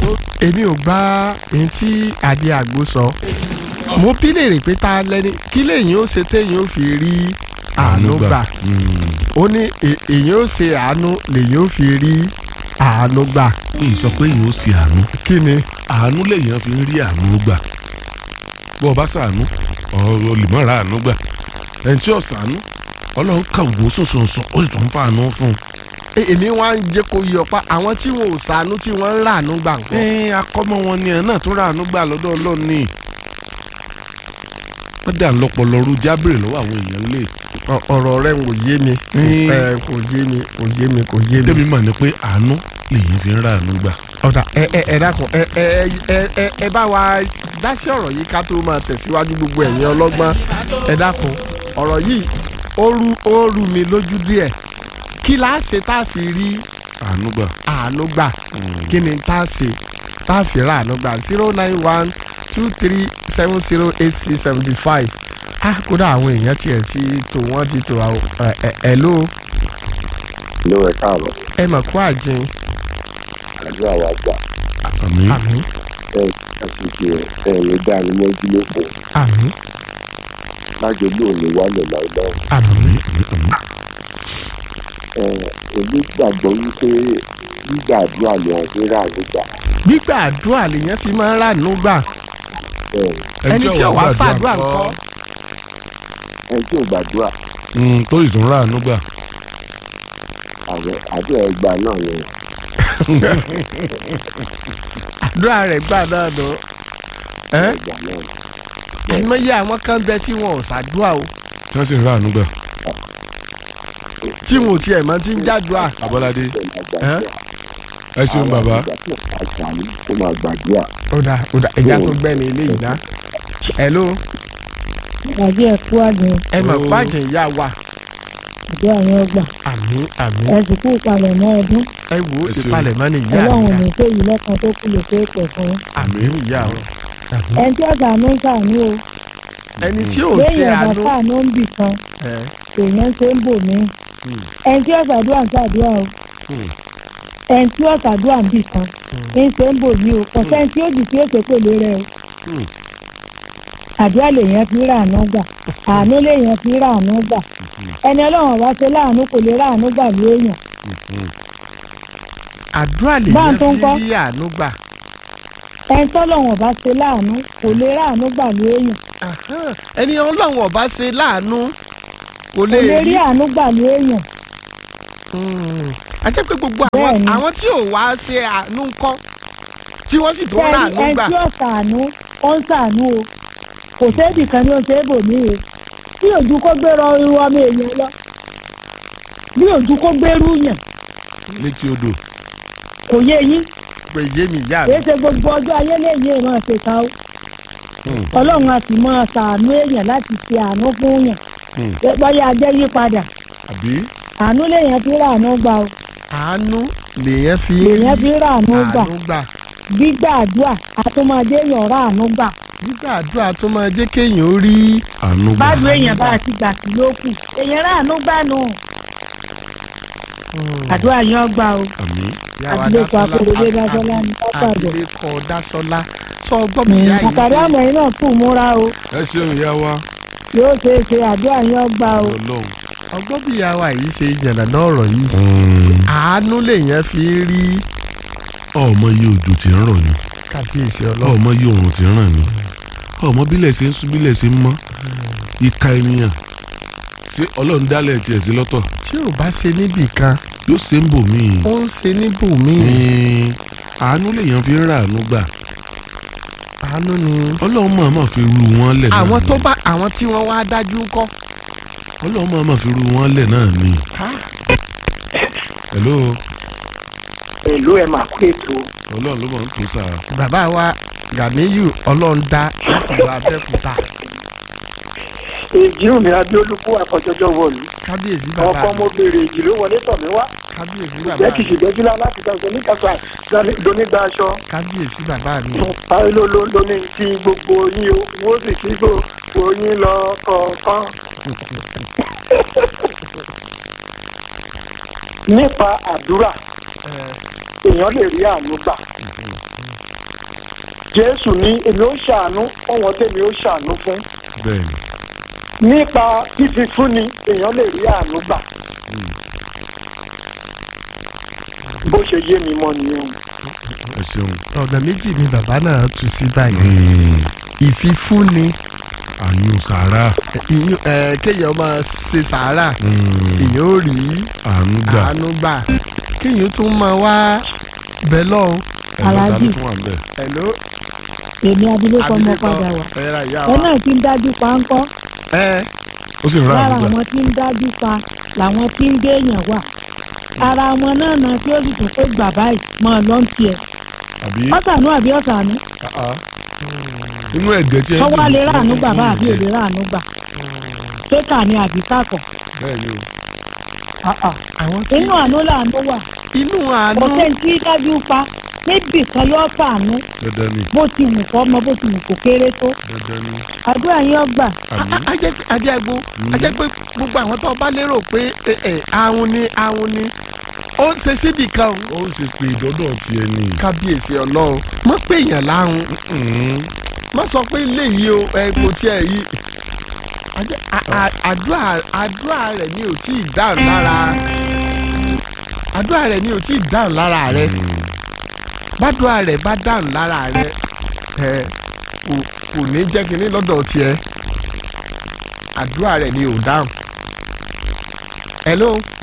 èmi ò gbá èyí tí adé àgbo sọ mo bí léèrè pé ta lẹni kí lèyìn ó ṣe téyìn ó fi rí àánú gbà ó ní è- èyìn ó ṣe àánú lèyìn ó fi rí àánú gbà mi sọ pé yìí ó ṣe àánú kí ni àánú lèèyàn fi ń rí àánú gbà bó o bá ṣàánú ọ̀rọ̀ lè mọ̀ ra àánú gbà ẹni tí ò ṣàánú ọlọ́run kàn wò sùnsùnsùn ó sì tún ń fa àánú fún un. E- èmi wá ń jẹ́ kó yọ pa àwọn tí wọn ò ṣàánú tí wọ́n ń ràánú gbà ń kọ́ ẹ akọ́mọ wọn ni ẹ̀ náà tún ra àánú gbà lọ́dọ̀ ọlọ́run ni wọ́n dà lọ́pọ̀lọ́rú jábìrì lọ́wọ́ àwọn èèyàn lè Ọ- ọ̀rọ̀ rẹ̀ kò yé mi Mm. ẹ, kò yé mi kò yé mi kò yé mi. tẹ́mi mà ní pé àánú lèèyàn fi ń ra àánú gbà. ọ̀dà ẹ ẹ ẹ dákun ẹ ẹ ẹ ẹ ẹ bá wa dá sí ọ̀rọ̀ yìí ká tó máa tẹ̀síwájú gbogbo ẹ̀yin ọlọ́gbọ́n ẹ dákun ọ̀rọ̀ yìí ó rú ó rú mi lójú díẹ̀ kí la ṣe tá a fi rí àánú gbà. àánú gbà kí ni tá a ṣe tá a fi rà àánú gbà zero nine one two three seven zero eight six seventy five ah kódà àwọn èèyàn tiẹ̀ ti tò wọ́n ti tò àwọn ẹ ẹ ẹ ló ló ẹ káàbọ̀ ẹ mọ̀ kó àjẹun àdúrà wa gbà àmín àmín ẹ àtúnṣe ẹ ní dání mọ́jú lóko àmín lájọ lóòní wálẹ̀ láìláì àmín ẹ èmi gbàgbọ́ wípé gbígbà àdúrà ni àti rà nígbà gbígbà àdúrà lèèyàn fi máa ń rà àánú gbà. ẹ ẹni tí ò wá ṣàdúrà ńkọ́ ẹ tí ò gbàdúrà Mm, tó sì tún ra àánú gbà. àwẹ àdúrà ẹgbà náà ni àdúrà rẹ̀ gbà náà nù. ẹ́ ẹgbà náà àìmọye àwọn kan bẹ tí wọn ò ṣàdúrà o tí wọ́n sì ń ra àánú gbà. tí wọn ò tiẹ̀ mọ tí ń jádùá. abọ́ládé ẹ máa gbàdúrà ẹ ṣeun bàbá. àṣàlù tó máa gbàdúrà ó dà ó dà ẹja tó gbẹ́ni ilé yìí ná. hello àbí ẹ̀kú àgbẹ̀ ẹ mọ̀ Ó. pàjẹ́ ìyá wa. àbí àwọn ọgbà àmín àmín ẹ̀sìn kú palẹ̀ mọ́ ọdún ẹ wo Ẹ ṣeun. ìpalẹ̀ mọ́ ni ìyá ọlọ́run mi ní tó yìí lẹ́kan tó kú lè pé pẹ̀ fún yín. àmín ìyá o. àmín. ẹni tí ọ̀gá ló ń sàánú o ẹni tí ò ṣe lẹ́yìn ọ̀gá àánú. sàánú ń bì kan ẹ, èèyàn ṣe ń bò mí Hmm. ẹni tí ọ̀sàdúrà ń sàdúrà o Hmm. ẹni tí ọ̀sàdúrà ń bì kan ń ṣe ń bò mí o kò sẹ́ni tí ó jì tí ó ṣe pèlè rẹ o Hmm. àdúrà lèèyàn fi rà àánú gbà àánú lèèyàn fi rà àánú gbà ẹni ọlọ́run wá ṣe láàánú kò lè rà àánú gbà lóèyàn àdúrà Bá lèèyàn ń tó ń fi kọ́. rí àánú gbà. ẹni tọ́lọ́run bá ṣe láàánú kò lè rà àánú gbà lóèyàn Ahán. ẹni ọlọ́run ọba ṣe láàánú kò kò lè lè rí rí. àánú gbà lóèyàn Mm. a jẹ́ pé gbogbo àwọn Bẹ́ẹ̀ni. àwọn tí ò wá ṣe àánú ńkọ́ tí wọ́n sì tó rà Bẹ́ẹ̀ni, àánú ẹni gbà. tí ó ṣàánú ó ń ṣàánú o kò séèdì kan ní oṣù èbòmí o bí ojú kó gbérọ irú ọmọ èèyàn lọ bí ojú kó gbérú yàn létí odò. kò yé yín pé yé mi ìyá mi. kìí ṣe gbogbo ọjọ́ ayé lẹ́yìn èèmọ̀ ṣèkà o Hmm. ọlọ́run a sì máa ṣàánú èèyàn láti ṣe àánú fún yàn Hmm. bọ́yá ajẹ́ yí padà àbí. àánú lèèyàn fi rà àánú gbà o àánú lèèyàn fi lèèyàn fi rà àánú gbà àánú gbà. gbígbà àdúrà àtúmọ̀dé èèyàn rà àánú gbà nígbà àdúrà tó máa jẹ́ kéèyàn ó rí. àánú gbà. bájú èèyàn bá ti gbà sí lókù èèyàn rà àánú gbà nù àdúrà yẹn gbà o. àmín. Ìyá wa Abilékọ Dásọ́lá, Akóredé Ab- Dásọ́lá ní Pápádọ̀. abilékọ Dásọ́lá sọ ọgbọ́n mi ìyá yìí àkàrí ṣe- àmọ̀ yìí náà kù múra o ẹ ṣeun ìyá wa. yóò ṣe é ṣe àdúrà yẹn gbà o. ọlọ́run. ọgbọ́n bí ìyá wa yìí ṣe yànnà náà ọ̀rọ̀ yìí. Mm. àánú lèèyàn fi rí ọmọ iye òjò tí ń rọ̀ ni kábíyèsí ọlọ́run. ọmọ iye òrùn tí ń ràn ni ọmọ bílẹ̀ ṣe ń sún bílẹ̀ ṣe ń mọ́ ìka ènìyàn ṣé ọlọ́run dálẹ̀ tiẹ̀ sí lọ́tọ̀ tí ò bá ṣe níbì kan yóò ṣe ń bò míì. ó ń ṣe níbòmíì. Ẹ̀ẹ́n, àánú lèèyàn fi ń rà àánú gbà àánú ni. ọlọ́run mọ̀ọ́mọ̀ fi ru wọn lẹ̀ náà àwọn ni. tó bá àwọn tí wọ́n wá dájú ńkọ́. ọlọ́run mọ̀ọ́mọ̀ fi ru wọn lẹ̀ náà ni. hello èlò ẹ̀ máa kó ètò ọlọ́run ló mọ̀ ń tó sà bàbá wa Ganiyu ọlọ́ọ̀dá láti lọ Abẹ́òkúta èjì omi abíolúkú àkọjọjọ wọlú kábíyèsí bàbá ọkọ mo béèrè èjì ló wọlé tọ̀ mí wá kábíyèsí bàbá jẹ́ kìí ṣègbẹ́júlá láti dá ọ̀sẹ̀ níkàtà lónígbà aṣọ kábíyèsí bàbá mi. báyìí ló ló ló ní kí gbogbo yín o wọ́n sì kí gbogbo yín lọ kọ̀ọ̀kan. nípa àdúrà èèyàn lè rí àánú gbà jésù ní èmi ó ṣàánú ọ̀wọ́n tèmi ó ṣàánú fún bẹ́ẹ̀ni nípa fífi fúnni èèyàn lè rí àánú gbà bó ṣe yé mi mọ́ nìyẹn ẹ ṣeun. ọ̀nà méjì ni bàbá náà tú sí báyìí ìfifúnni àyùn sàrà ìyún- ẹ, kéèyàn máa ṣe sàárà èèyàn ò rí àánú gbà àánú gbà kéèyàn tún máa wá bẹ lọ́hùn. ẹ̀ lọ́ta ló Aláàjì. tún wà ń bẹ̀. Hello, èmi abilékọ ọmọ abilékọ padà wá ẹ̀rọ ìyá ẹ wa. náà ti ń dájú pa ń kọ́ ẹ ó sì ń ra lára àánú gbà àwọn tí ń dájú pa làwọn tí ń déèyàn wà ara wọn náà náà tí ó sì tún pé gbà báyìí mọ ọ lọ́n tiẹ̀ àbí ọ̀sánú àbí ọ̀sánú inú ẹ̀gẹ́ tí ẹ ń wọ́n wá dùn lè ní ráàánú gbà fún bá àbí ìjẹ. òde ráàánú gbà ṣéka ni àbí kákọ̀ bẹ́ẹ̀ ni àwọn tí inú àánú làánú wà inú àánú kò sẹ́ni tí dájú pa níbì kan yóò fàánú dandan ni bó ti wù kọ́ mọ bó ti wù kó kéré tó dandan ni àdúrà yín ọgbà àmì ajẹ́gbó ajẹ́ pé gbogbo àwọn tó bá lérò pé ẹ, ẹ, ahun ni ahun ni ó ń ṣe síbì kan o. ó ń ṣe pé ìdọ́dọ̀ tiẹ̀ ni. kábíyèsí ọlọ́run mọ̀ pé èèyàn láhùn má sọ pé ilé yìí o ẹ kò tiẹ̀ yí Ajẹ́- a- a- àdúrà àdúrà rẹ̀ ni ò tí ì dáhùn lára àdúrà rẹ̀ ni ò tí ì dáhùn lára rẹ̀ bàdúrà rẹ̀ bá dáhùn lára rẹ̀ ẹ kò kò ní jẹ́ kínní lọ́dọ̀ tiẹ̀ àdúrà rẹ̀ ni ò dáhùn. hello